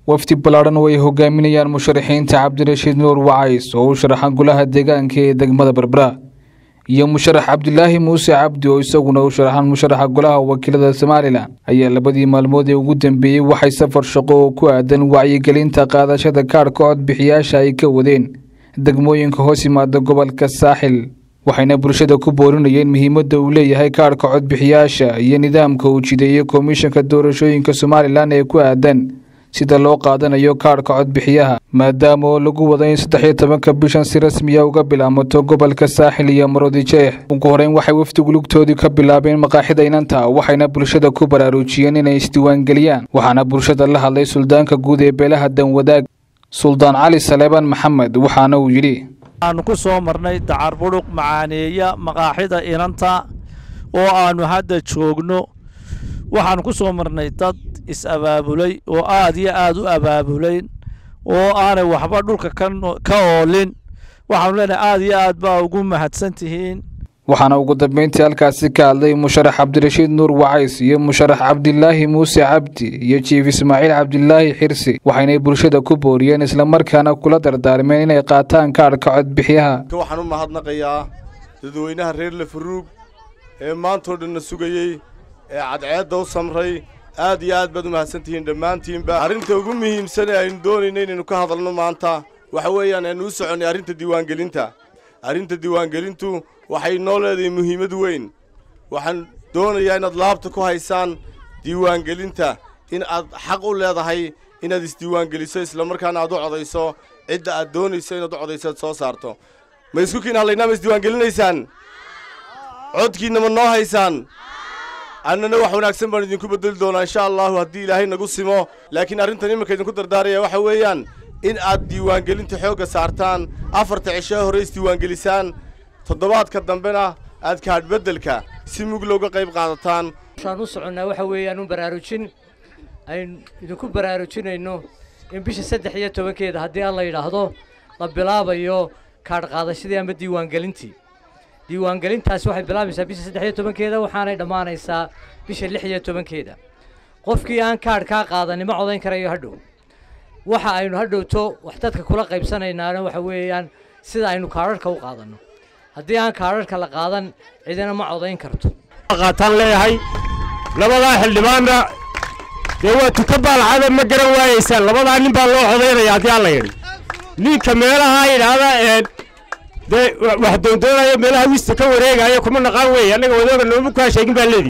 wafdi ballaadhan oo ay hogaaminayaan musharaxiinta cabdirashiid nuur wacays oo u sharaxa golaha deegaanka ee degmada berbera iyo musharax cabdilaahi muuse cabdi oo isaguna u sharaxan musharaxa golaha wakiilada somalilan ayaa labadii maalmood ee ugu dambeeyey waxay safar shaqo oo ku aadan wacyigelinta qaadashada kaadhka codbixiyaasha ay ka wadeen degmooyinka hoos yimaada gobolka saaxil waxayna bulshada ku boorinayeen muhiimadda uu leeyahay kaadhka codbixiyaasha iyo nidaamka uu jideeyey komishanka doorashooyinka somalilan ee ku aadan sida loo qaadanayo kaadhka codbixiyaha maadaama oo lagu wado in saddex iyo tobanka bishan si rasmiya uga bilaamato gobolka saaxil iyo maroodi jeex ugu horeyn waxay wafdigu lugtoodii ka bilaabeen maqaaxida inanta waxayna bulshada ku baraarujiyeen inay isdiiwaangeliyaan waxaana bulshada la hadlay suldaanka guud ee beelaha danwadaag suldaan cali saleebaan maxamed waxaana uu yidhi waxaanu ku soo marnay dacar budhuq macaaneeya maqaaxida inanta oo aannu hadda joogno waxaanu ku soo marnay dad is-abaabulay oo aad iyo aad u abaabulayn oo aanay waxba dhulka ka oolin waxaanu leenahay aad iyo aad baa ugu mahadsan tihiin waxaana ugu dambeyntii halkaasi ka hadlay musharax cabdirashiid nuur wacays iyo musharax cabdilaahi muuse cabdi iyo jiif ismaaciil cabdilaahi xirsi waxaynay bulshada ku booriyeen islamarkaana kula dardaarmeen inay qaataan kaadhka codbixiyaha waxaan u mahadnaqayaa dadweynaha reer lafaruug ee maantoo dhanna sugayey ee cadceedda u samray aad iyo aad baad u mahadsantihiin dhammaantiinba arrinta ugu muhiimsan ee aynu doonayna inaynu ka hadalno maanta waxa weeyaan aynu u soconnay arrinta diiwaangelinta arrinta diiwaangelintu waxay noo leedahay muhiimad weyn waxaan doonayaa inaad laabta ku haysaan diiwaangelinta in aad xaq u leedahay inaad isdiiwaangeliso islamarkaana aad u codayso cidda aad doonayso inaad u codayso aad soo saarto ma isku kiin hadlaynaa ma isdiiwaangelinaysaan codkiinna ma noo haysaan annana wax wanaagsan baan idinku beddeli doonaa insha allahu haddii ilaahay nagu simo laakiin arrintan iminka idinku dardaaraya waxa weeyaan in aad diiwaangelinta xoogga saartaan afarta cisho hore isdiiwaangelisaan toddobaadka dambena aad kaadhbeddelka si mug looga qayb qaadataan waxaan u soconnaa waxa weeyaan u baraarujin aynu idinku baraarujinayno in bisha saddex iyo tobankeeda haddii aan la yidhaahdo la bilaabayo kaadh qaadashadii ama diiwaangelintii diiwaangelintaasi waxay bilaabaysaa bisha saddex iyo tobankeeda waxaanay dhammaanaysaa bisha lix iyo tobankeeda qofkii aan kaadh kaa qaadanin ma codayn karayo hadhow waxa aynu hadhowto wax dadka kula qaybsanaynaana waxa weeyaan sida aynu kaadharhka u qaadanno haddii aan kaadharhka la qaadan cidina ma codayn karto qaataan leeyahay labadaa xildhibaanna dee waa tuka baalcada ma garan waayeysaan labadaa nin baa loo codaynaya haddii aan la yidhi ninka meelaha yidhaahda ee dee wax doondoonaya meelaha wista ka wareegaya kuma naqaan weeye annaga wadooga nooma kaa sheegin baa leedi